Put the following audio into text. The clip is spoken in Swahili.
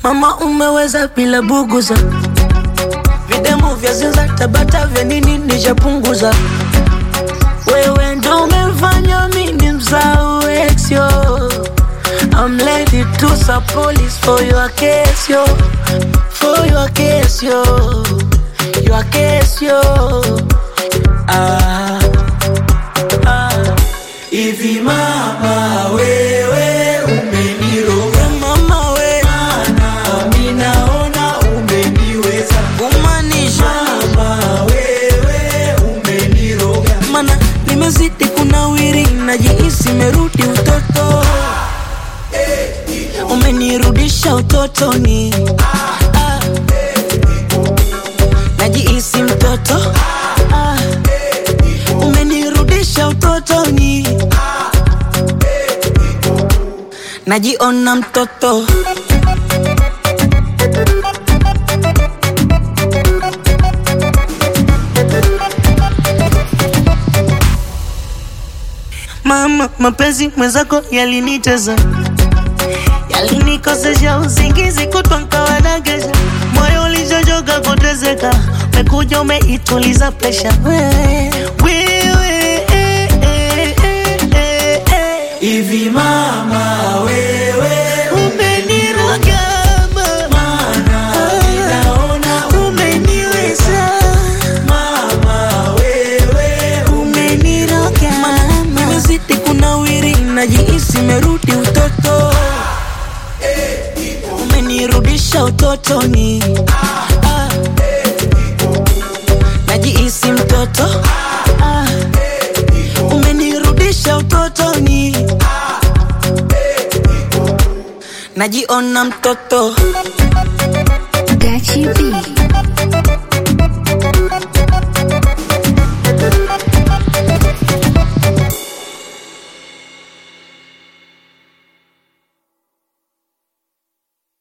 Mama umeweza bila buguza, videmu vya zinza tabata vya nini nishapunguza. Wewe ndo umefanya mimi msahau ex yo. I'm ready to sub police for your case yo, for your case yo, your case yo. Ah, ah. Hivi mama wewe umeniroga Mama we na mimi naona umeniweza kumaanisha mama wewe umeniroga mana nimezidi kunawiri, najihisi merudi utoto, umenirudisha utotoni, ah. najihisi mtoto, ah. umenirudisha utotoni, najiona mtoto. Mama, mapenzi mwenzako yaliniteza, yalinikosesha usingizi kutwa nkawadagesha, moyo ulichochoka kutezeka, umekuja umeituliza presha wewe, wewe, eh, eh, eh, eh, eh. Hivi mama wewe Umeniroga mama, naona umeniweza mama wewe umeniroga mama, nimezidi kunawiri, najihisi merudi utoto, umenirudisha utotoni, ah. najihisi mtoto, ah. umenirudisha utotoni, najiona mtoto. Gachi B.